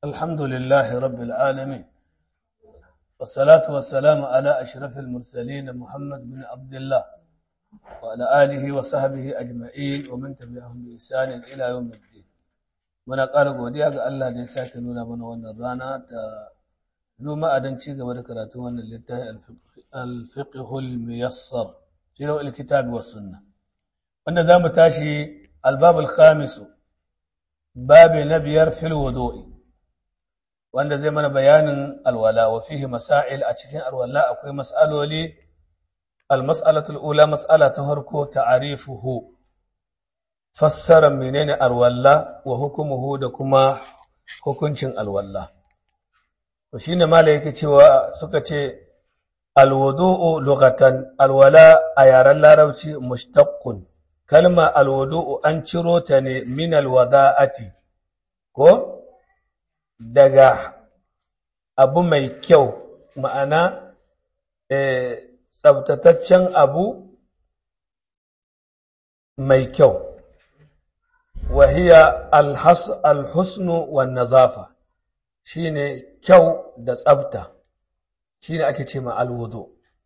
الحمد لله رب العالمين والصلاة والسلام على أشرف المرسلين محمد بن عبد الله وعلى آله وصحبه أجمعين ومن تبعهم بإحسان إلى يوم الدين muna ƙara godiya ga Allah da ya sake nuna mana wannan rana ta noma a don ci gaba da karatun wannan littafi al-fiqhul miyassar fi rawil kitabi was sunna wanda za mu tashi al-bab al-khamis babi na biyar fil wudu'i wanda zai mana bayanin alwala wa fihi masail a cikin alwala akwai mas'aloli al-mas'alatu al-ula mas'ala ta farko ta'arifuhu fassarar menene alwalla wa hukumuhu da kuma hukuncin alwalla to shine mala yake cewa suka ce alwudu'u lughatan alwala a yaren larabci mushtaqqun kalma alwudu'u an ciro ta ne min alwada'ati ko daga abu mai kyau ma'ana eh, tsabtataccen abu mai kyau وهي الحس الحسن والنظافة shine kyau da tsafta shine ake ce ma alwudu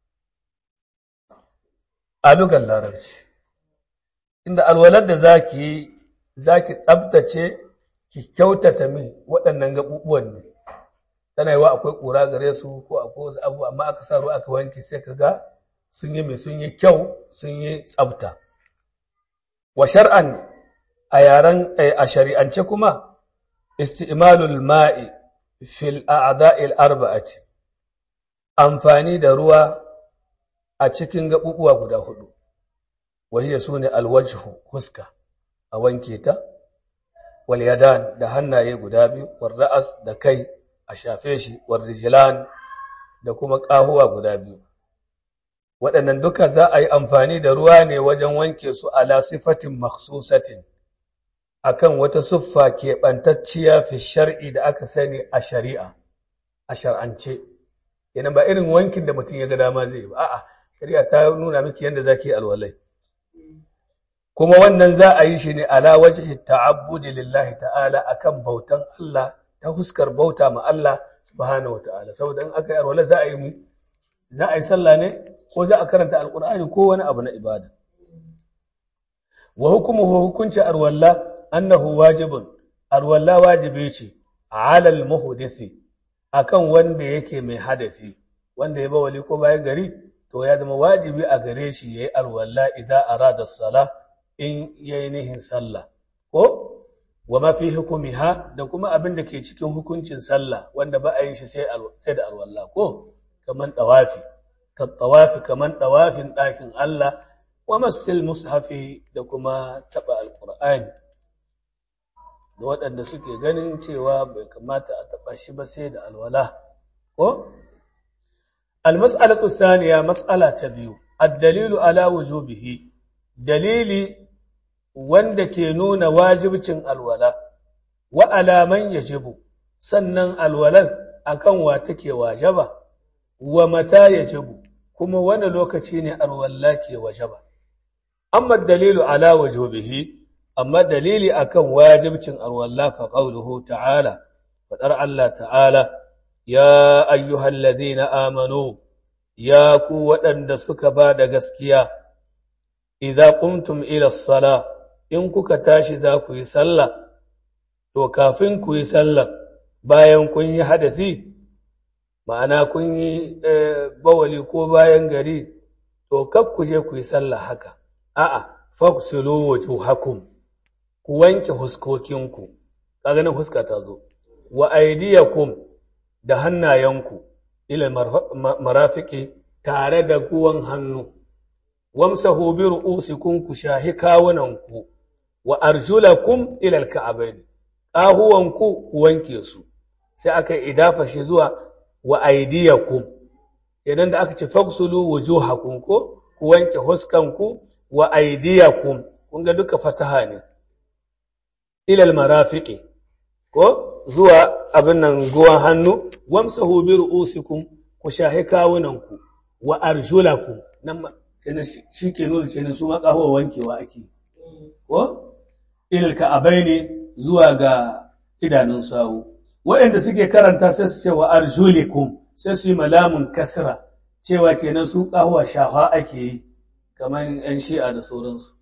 a lugar larabci inda alwalar da zaki zaki tsaftace ki kyautata min waɗannan gaɓuɓuwan ne tana yiwa akwai ƙura gare su ko akwai wasu abu amma aka sa ruwa aka wanke sai ka ga sun yi mai sun yi kyau sun yi tsafta wa shar'an a yaren a shari'ance kuma isti'malul ma'i fil a'dha'il arba'ati amfani da ruwa a cikin gabubuwa guda hudu wahiya sune alwajhu huska a wanke ta wal yadan da hannaye guda biyu wal ra'as da kai a shafe shi wal rijlan da kuma kahuwa guda biyu waɗannan duka za a yi amfani da ruwa ne wajen wanke su ala sifatin makhsusatin akan wata siffa keɓantacciya fi shar'i da aka sani a shari'a a shar'ance yana ba irin wankin da mutum ya ga dama zai ba a'a shari'a ta nuna miki yadda zaki alwalai kuma wannan za a yi shi ne ala wajhi ta'abbudi lillahi ta'ala akan bautan Allah ta huskar bauta ma Allah subhanahu wata'ala saboda in aka yi alwalai za a yi mu za a yi sallah ne ko za a karanta alqur'ani ko wani abu na ibada wa hukumuhu hukunci arwalla annahu wajibun arwalla wajibi ce alal muhdisi akan wanda yake mai hadafi wanda ya ba wali ko bayan gari to ya zama wajibi a gare shi yayi arwalla idan arada sala in yayi nihin sallah ko wa ma fi hukumiha da kuma abin da ke cikin hukuncin sallah wanda ba a yin shi sai sai da arwalla ko kaman dawafi ka tawafi kaman dawafin ɗakin Allah wa masil mushafi da kuma taba alqur'ani da waɗanda suke ganin cewa bai kamata a taɓa shi ba sai da alwala ko almas'alatu thaniya mas'ala ta biyu ad-dalilu ala wujubihi dalili wanda ke nuna wajibcin alwala wa alaman yajibu sannan alwalan akan wa take wajaba wa mata yajibu kuma wani lokaci ne alwala ke wajaba amma dalilu ala wujubihi amma dalili akan wajibcin alwalla fa qawluhu ta'ala fadar Allah ta'ala ya ayyuhal ladhina amanu ya ku waɗanda suka ba da gaskiya idza qumtum ila as-sala in kuka tashi za ku yi sallah to kafin ku yi sallah bayan kun yi hadasi ma'ana kun yi bawali ko bayan gari to kar ku je ku yi sallah haka a'a faghsilu wujuhakum ku wanke huskokinku kaga nan huska ta zo wa aydiyakum da hannayenku ila marafiki tare da guwan hannu wamsahu bi ru'usikum ku shahi kawunanku wa arjulakum ila alka'abain qahuwanku ku wanke su sai aka idafa shi zuwa wa aydiyakum idan da aka ce fagsulu wujuhakum ko ku wanke huskanku wa aydiyakum kun ga duka fataha ne ilal marafiqi ko zuwa abin nan guwan hannu wamsahu bi ru'usikum ku shahi kawunanku wa arjulakum nan sai shi ke nuna ce su ma kawo wankewa ake ko ilal ka'abaini zuwa ga idanun sawu waɗanda suke karanta sai su ce wa arjulikum sai su yi malamun kasra cewa kenan su ƙahuwa shafa ake yi kamar ‘yan shi'a da sauransu.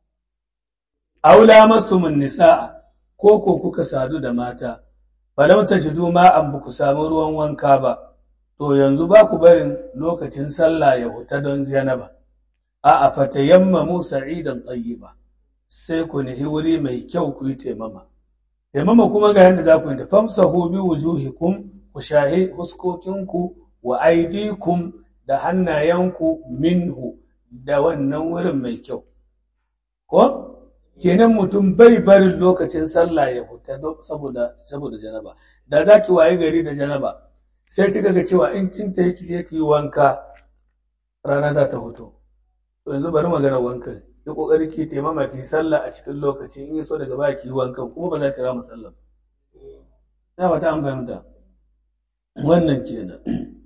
Aula mastumin nisa'a ko ko kuka sadu da mata, falam ta shidu ma'an ba ku samu ruwan wanka ba, to yanzu ba ku barin lokacin sallah ya huta don janaba. A a fatayamma Musa idan tsayi ba, sai ku nihi wuri mai kyau ku yi taimama. Taimama kuma ga yadda za ku yi ta famsa bi wujuhikum ku shahi huskokinku wa aidikum da hannayenku minhu da wannan wurin mai kyau. Ko? Kenan mutum bai barin lokacin sallah ya huta saboda saboda janaba. Da za ki waye gari da janaba, sai kika ga cewa in kin ta yake sai ki wanka rana za ta hutu. To yanzu bari magana wanka. Ya kokari ki taimama ki sallah a cikin lokaci in so daga baya ki wankan kuma ba za ki rama sallah. Na fata an fahimta. Wannan kenan.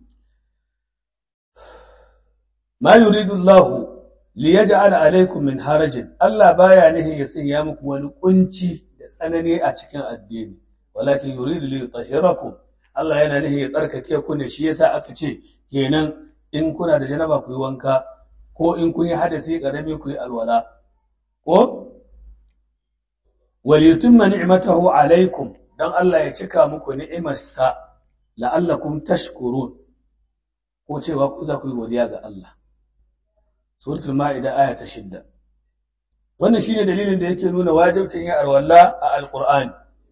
ma yuridu Allah li yaj'al alaykum min harajin Allah baya nihin ya sanya muku wani kunci da tsanani a cikin addini walakin yuridu li yutahhirakum Allah yana nihin ya tsarkake ku ne shi yasa aka ce kenan in kuna da janaba ku yi wanka ko in kun yi hadasi karami ku yi alwala ko wal yutimma ni'matahu alaykum dan Allah ya cika muku ni'imarsa la'allakum tashkurun ko cewa ku za ku yi godiya ga Allah suratul ma'ida aya ta shidda wannan shine dalilin da yake nuna wajibcin yin alwala a alqur'ani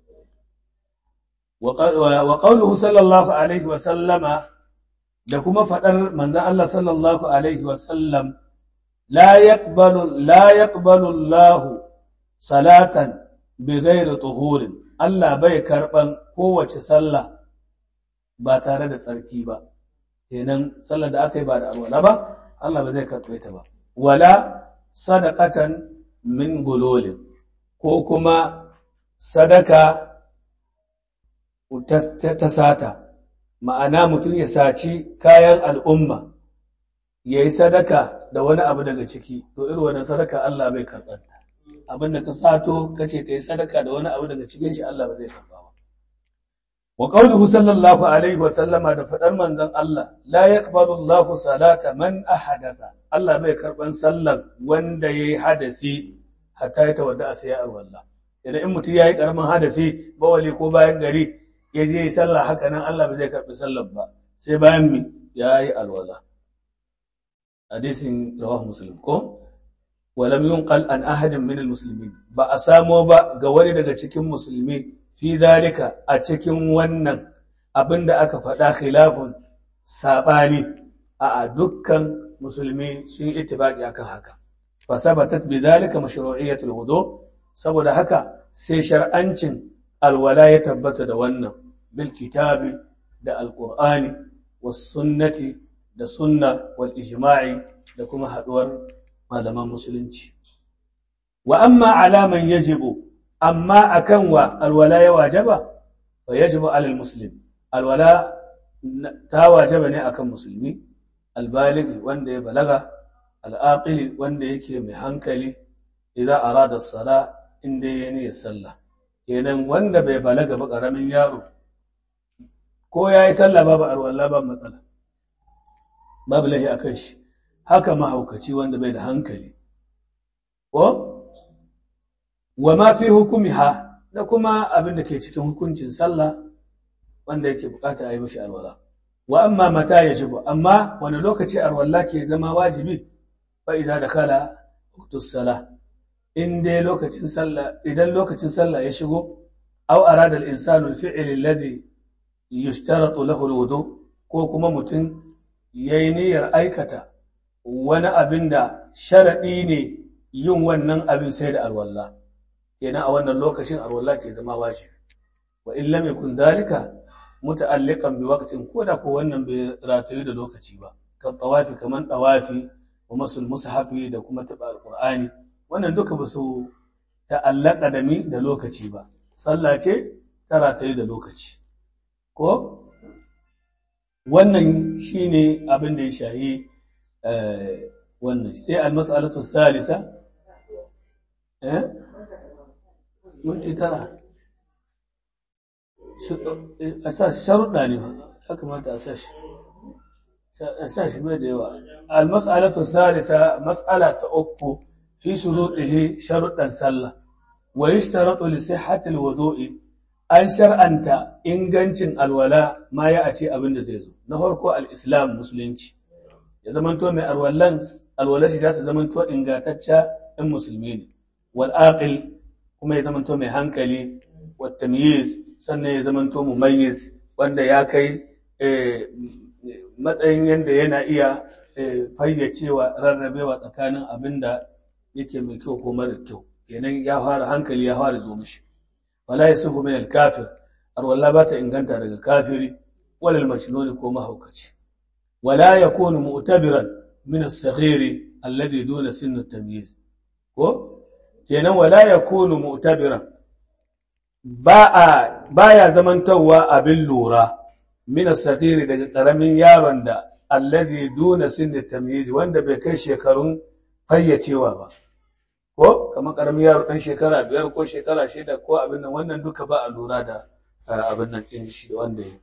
wa qawluhu sallallahu alaihi wa sallama da kuma fadar manzon Allah sallallahu alaihi wa sallam la yaqbalu la yaqbalu Allah salatan bighairi tuhurin Allah bai karban kowace sallah ba tare da tsarki ba kenan sallar da aka yi ba da alwala ba Allah ba zai karɓe ta ba wala sadaqatan min gulolin ko kuma sadaka ta sata ma'ana mutum ya saci kayan al'umma ya yi sadaka da wani abu daga ciki to irin wani sadaka Allah bai karɓar abin da ka sato ka ce ka yi sadaka da wani abu daga cikin shi Allah ba zai karɓa ba wa qawluhu sallallahu alaihi wa sallama da fadar manzon Allah la yaqbalu Allahu salata man ahadatha Allah bai karban sallar wanda yayi hadasi hatta ya tawadda sai ya alwala idan in mutum yayi karamin hadasi bawali ko bayan gari ya je yi sallah haka nan Allah bai zai karbi sallar ba sai bayan mi yayi alwala hadisin rawahu muslim ko ولم ينقل عن أحد من المسلمين بأسامو با غوري daga cikin musulmi fi zalika a cikin wannan abin da aka faɗa khilafun saɓani a dukkan musulmi sun ittifaqi akan haka fa sabatat bi zalika mashru'iyyatul wudu saboda haka sai shar'ancin alwala ya tabbata da wannan bil kitabi da alqur'ani was sunnati da sunna wal ijma'i da kuma haduwar malaman musulunci wa amma alaman yajibu amma akan wa alwala ya wajaba fa yajibu alal muslim alwala ta wajaba ne akan musulmi albaligi wanda ya balaga al'aqili wanda yake mai hankali idan arada sala inda ya ne sallah kenan wanda bai balaga ba karamin yaro ko ya yi sallah babu alwala ba matsala babu lahi akan shi haka mahaukaci wanda bai da hankali ko wa ma fi hukumiha da kuma abin da ke cikin hukuncin sallah wanda yake bukata a yi mishi alwala wa amma mata ya jibu amma wani lokaci alwala ke zama wajibi fa idza dakala waqtus sala in dai lokacin sallah idan lokacin sallah ya shigo aw arada al-insanu al-fi'l alladhi yushtaratu lahu al-wudu ko kuma mutum yayi niyyar aikata wani abin da sharaɗi ne yin wannan abin sai da alwalla kenan a wannan lokacin alwalla ke zama wajibi wa in lam yakun dalika muta'alliqan bi waqtin ko da ko wannan bai ratayu da lokaci ba kan tawafi kaman tawafi wa masul mushafi da kuma taba alqur'ani wannan duka ba su ta'allaka da mi da lokaci ba sallah ce ta ratayu da lokaci ko wannan shine abin da ya shahi wannan sai al-mas'alatu thalitha eh minti tara a sa shi sharuɗa ne ba ya kamata a sa shi a sa shi mai da yawa al-mas'alatu salisa mas'ala ta uku fi shuruɗihi sharuɗan sallah wa yashtaratu li sihhati al-wudu'i an shar'anta ingancin alwala ma ya a ce abin da zai zo na farko al-islam musulunci ya zamanto mai alwalan alwala shi za ta zamanto ingantacca in musulmi ne wal aqil kuma ya zamanto mai hankali wa tamyiz sannan ya zamanto mumayyiz wanda ya kai matsayin yadda yana iya fayyacewa rarrabewa tsakanin abin da yake mai kyau ko mara kyau kenan ya fara hankali ya fara zo mishi wala yasihu min al-kafir arwalla ba ta inganta daga kafiri wala al-majnun ko mahaukaci wala yakunu mu'tabiran min as-saghir alladhi duna sinn at-tamyiz ko kenan wala yakunu mu'tabiran ba a baya zamantawa abin lura min as-saghir daga karamin yaron da alladhi duna sinn at-tamyiz wanda bai kai shekarun fayyacewa ba ko kamar karamin yaro ɗan shekara biyar ko shekara shida ko abin nan wannan duka ba a lura da abin nan ɗin shi wanda ya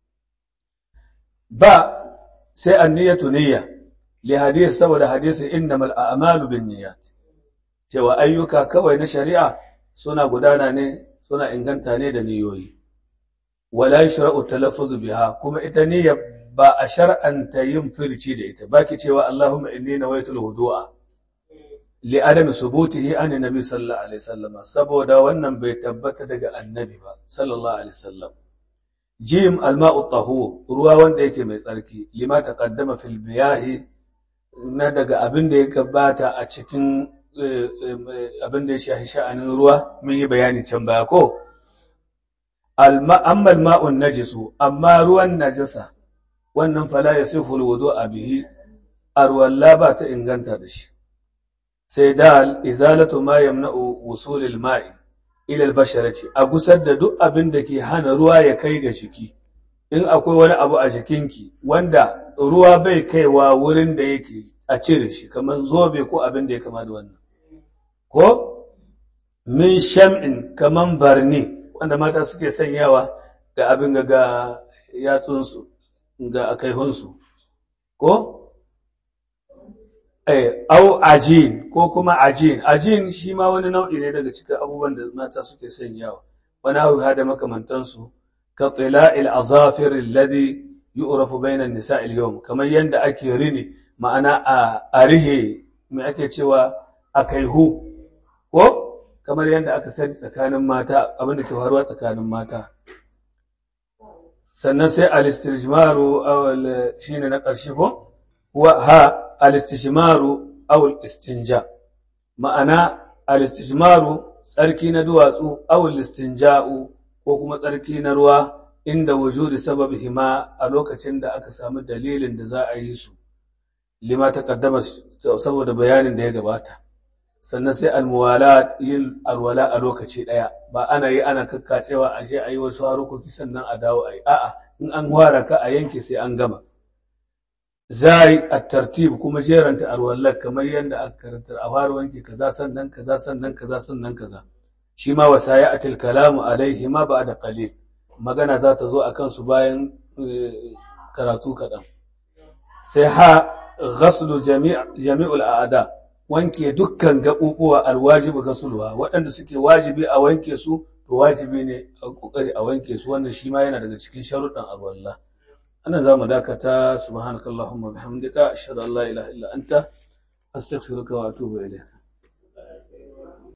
ba sai an niyyatu niyya li hadis saboda hadisi innamal a'malu bin niyyat cewa ayyuka kawai na shari'a suna gudana ne suna inganta ne da niyoyi wala yashra'u talaffuzu biha kuma ita niyya ba a shar'anta yin firci da ita baki cewa Allahumma inni nawaitul wudu'a li'adami subutihi an nabi sallallahu alaihi wasallam saboda wannan bai tabbata daga annabi ba sallallahu alaihi wasallam jim alma'u tahur ruwa wanda yake mai tsarki lima taqaddama fil biyahi na daga abin da ya gabata a cikin abin da ya shahi sha'anin ruwa mun yi bayani can baya ko amma alma'un najisu amma ruwan najasa wannan fala yasifu alwudu'a bihi arwalla ba ta inganta da shi sai dal izalatu ma yamna'u wusulil ma'i ila albasharati a gusar da duk abin da ke hana ruwa ya kai ga jiki in akwai wani abu a jikinki wanda ruwa bai kaiwa wurin da yake a cire shi kamar zobe ko abin da ya kama da wannan ko min sham'in kamar barni wanda mata suke sanyawa ga abin ga ga yatsunsu ga akaihunsu ko au ajin ko kuma ajin ajin shi ma wani nau'i ne daga cikin abubuwan da mata suke sanyawa wani abu da makamantansu ka tsila'il azafir alladhi yu'rafu bayna an-nisa' al-yawm kamar yanda ake rini ma'ana a rihe me ake cewa akaihu ko kamar yanda aka sani tsakanin mata abin da ke faruwa tsakanin mata sannan sai al-istijmaru shine na ƙarshe ko wa ha al-istijmaru aw al-istinja ma'ana al-istijmaru tsarki na duwatsu aw al-istinja'u ko kuma tsarki na ruwa inda wujudi sababihima a lokacin da aka samu dalilin da za a yi su lima taqaddama saboda bayanin da ya gabata sannan sai almuwala yin alwala a lokaci daya ba ana yi ana kakkacewa a je a yi wasu harukoki sannan a dawo a yi a'a in an wara ka a yanke sai an gama zai a tartib kuma jeranta alwallar kamar yadda aka karanta a fara wanke kaza sannan kaza sannan kaza sannan kaza shi ma wasaya atil kalamu alaihi ma ba da qalil magana za ta zo a kansu bayan karatu kaɗan sai ha ghaslu jami'ul a'ada wanke dukkan gaɓuɓuwa alwajibu ghasluha waɗanda suke wajibi a wanke su to wajibi ne a kokari a wanke su wannan shi ma yana daga cikin sharuɗan alwala anan za mu dakata subhanakallahumma bihamdika ashhadu an la ilaha illa anta astaghfiruka wa atubu ilayk